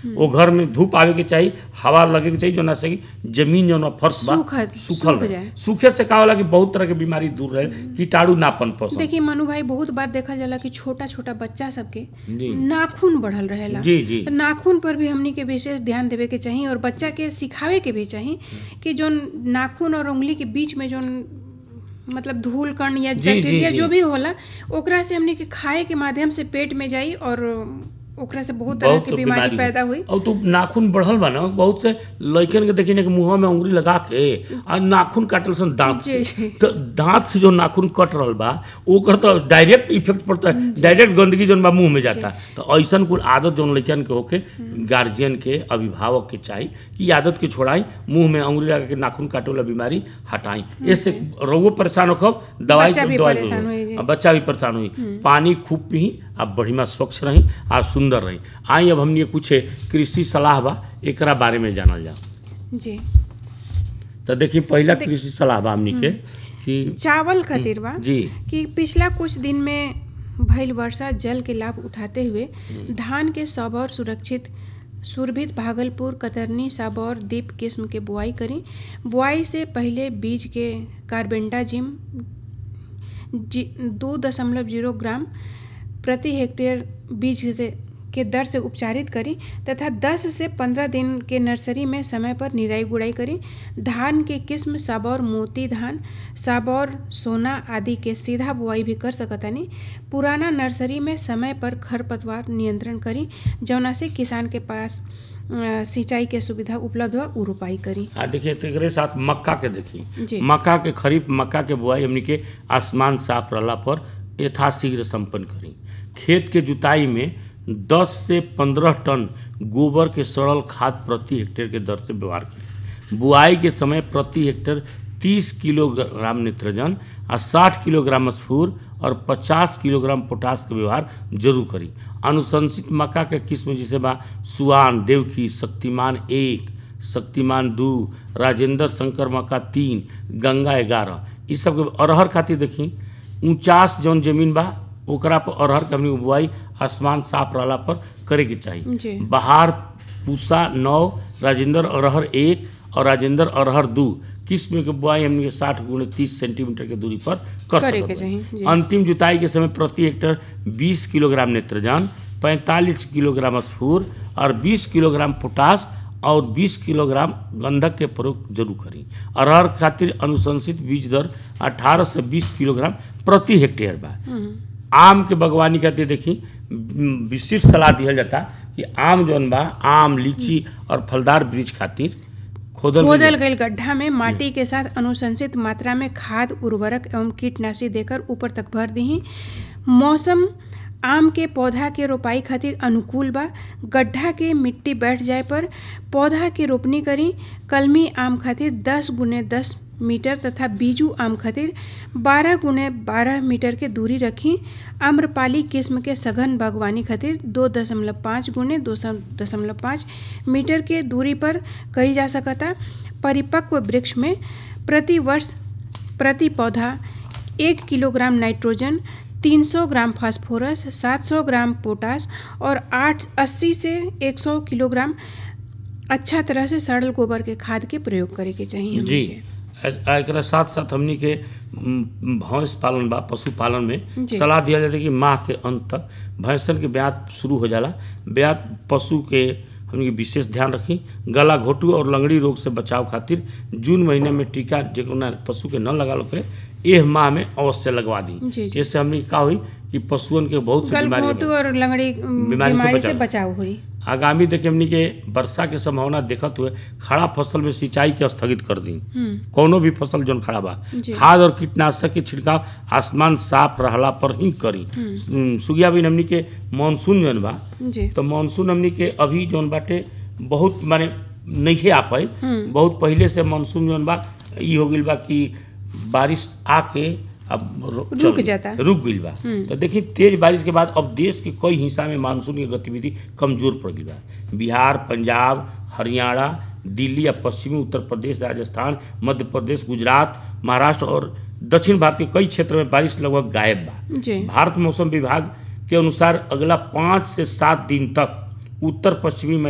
वो घर में धूप आवे के चाहिए हवा लगे के चाहिए जो ना सकी जमीन जो ना फर्श बा सूखा- सूखल सूख रहे जाए। सूखे से का होला कि बहुत तरह के बीमारी दूर रहे कीटाणु नापन पसंद देखिए मनु भाई बहुत बार देखा जाला कि छोटा छोटा बच्चा सबके जी नाखून बढ़ल रहेला जी जी तो नाखून पर भी हमनी के विशेष ध्यान देवे के चाहिए और बच्चा के सिखावे के भी चाहिए कि जो नाखून और उंगली के बीच में जो मतलब धूल कण या जी, जी, बैक्टीरिया जी। जो भी होला ओकरा से हमनी के खाए के माध्यम से पेट में जाई और ओकरा से बहुत तरह बहुत की बीमारी पैदा हुई और तो नाखून बढ़ल बा ना बहुत से लड़कन के देखी ना कि मुंह में उंगली लगा के आ नाखून काटल सन दांत जी, से जी। तो दांत से जो नाखून कट रहल बा ओकर तो डायरेक्ट इफेक्ट पड़ता है डायरेक्ट गंदगी जौन बा मुंह में जाता तो ऐसन कुल आदत जौन लड़कन के होके गार्जियन के अभिभावक के चाहिए कि आदत के छोड़ाई मुंह में उंगली लगा के नाखून काटे वाला बीमारी हटाई इससे रोगो परेशान होखब दवाई बच्चा भी दवाई परेशान होई जी। अब बच्चा भी परेशान हुई पानी खूब पी अब बढ़िया स्वच्छ रही आ सुंदर रही आई अब हमने कुछ कृषि सलाह बा एकरा बारे में जानल जाओ जी तो देखिए पहला कृषि सलाह बा हमनी के कि चावल खातिर बा जी कि पिछला कुछ दिन में भइल वर्षा जल के लाभ उठाते हुए धान के सबौर सुरक्षित सुरभित भागलपुर कतरनी सबौर दीप किस्म के बुआई करी बुआई से पहले बीज के कार्बेंडाजिम जी दो दशमलव जीरो ग्राम प्रति हेक्टेयर बीज से के दर से उपचारित करी तथा 10 से 15 दिन के नर्सरी में समय पर निराई गुड़ाई करी धान के किस्म साबौर मोती धान साबौर सोना आदि के सीधा बुआई भी कर सकतानी पुराना नर्सरी में समय पर खरपतवार नियंत्रण करी जौना से किसान के पास अ, सिंचाई के सुविधा उपलब्ध हो उ रोपाई करी आ देखिए तो एकरे साथ मक्का के देखी जी। मक्का के खरीफ मक्का के बुआई हमनी के आसमान साफ रहला पर यथाशीघ्र संपन्न करी खेत के जुताई में 10 से 15 टन गोबर के सड़ल खाद प्रति हेक्टेयर के दर से व्यवहार करी बुआई के समय प्रति हेक्टेयर 30 किलोग्राम नाइट्रोजन आ 60 किलोग्राम स्फूर और 50 किलोग्राम पोटास के व्यवहार जरूर करी अनुशंसित मक्का के किस्म जैसे बा सुआन देवकी शक्तिमान एक शक्तिमान दू राजेंद्र शंकर मक्का तीन गंगा ग्यारह ई सब के अरहर खातिर देखी ऊंचास जौन जमीन बा ओकरा पर अरहर के हमनी के बुआई आसमान साफ रहला पर करे के जी। चाहिए बहार पूसा नौ राजेंद्र अरहर एक और राजेंद्र अरहर दू किस्म के बुआई हमनी के साठ गुणे तीस सेंटीमीटर के दूरी पर कर करे सकत के बानी। चाहिए, जी। अंतिम जुताई के समय प्रति हेक्टेयर 20 किलोग्राम नेत्रजन 45 किलोग्राम स्फूर और 20 किलोग्राम पोटास और 20 किलोग्राम गंधक के प्रयोग जरूर करी अरहर खातिर अनुशंसित बीज दर 18 से 20 किलोग्राम प्रति हेक्टेयर बा आम के बागवानी खातिर देखी म, विशिष्ट सलाह दिहल जाता कि आम जौन बा आम लीची और फलदार वृक्ष खातिर खोदल खोदल गईल गड्ढा में माटी के साथ अनुशंसित मात्रा में खाद उर्वरक एवं कीटनाशी देकर ऊपर तक भर दही मौसम आम के पौधा के रोपाई खातिर अनुकूल बा गड्ढा के मिट्टी बैठ जाए पर पौधा के रोपनी करी कलमी आम खातिर 10 गुने 10 मीटर तथा बीजू आम खातिर 12 गुने 12 मीटर के दूरी रखी आम्रपाली किस्म के सघन बागवानी खातिर दो दशमलव पाँच गुने दो दशमलव पाँच मीटर के दूरी पर कईल जा सकता परिपक्व वृक्ष में प्रति वर्ष प्रति पौधा एक kilogram nitrogen 300 gram phosphorus 700 gram potash और 8 80 से 100 किलोग्राम अच्छा तरह से सड़ल गोबर के खाद के प्रयोग करे के चाहिए हमनी जी के। आ- एकरा साथ साथ हमनी के म, भैंस पालन बा पशुपालन में जी। सलाह दिया जाता है कि माह के अंत तक भैंसन के ब्यात शुरू हो जाला ब्यात पशु के हमनी के विशेष ध्यान रखी गला घोटू और लंगड़ी रोग से बचाव खातिर जून महीने में टीका जेकरा पशु के न लगा के एह माह में अवश्य लगवा दी जी, जी। इससे हमनी के का हुई कि पशुअन के बहुत से बीमारी गलघोटू और लंगड़ी अम, बीमारी से बीमारी से बचाव। बचाव हुई आगामी देखिए हमनी के वर्षा के संभावना देखत हुए खड़ा फसल में सिंचाई के स्थगित कर दी हम्म, कौनो भी फसल जौन खड़ा बा जी। खाद और कीटनाशक के छिड़काव आसमान साफ रहला पर ही करी हम्म, सुगिया बिन हमनी के मानसून जौन बा जी तो मानसून हमनी के अभी जौन बाटे बहुत माने नहीं आ पाई हम्म। बहुत पहले से मानसून जौन बा ई हो गइल बा कि बारिश आके अब रो- रुक चल- जाता। रुक गइल बा हम्म। तो देखिए तेज बारिश के बाद अब देश के कई हिस्सा में मानसून की गतिविधि कमजोर पड़ गई बा बिहार पंजाब हरियाणा दिल्ली या पश्चिमी उत्तर प्रदेश राजस्थान मध्य प्रदेश गुजरात महाराष्ट्र और दक्षिण भारत के कई क्षेत्र में बारिश लगभग गायब बा जी भारत मौसम विभाग के अनुसार अगला पाँच से सात दिन तक उत्तर पश्चिमी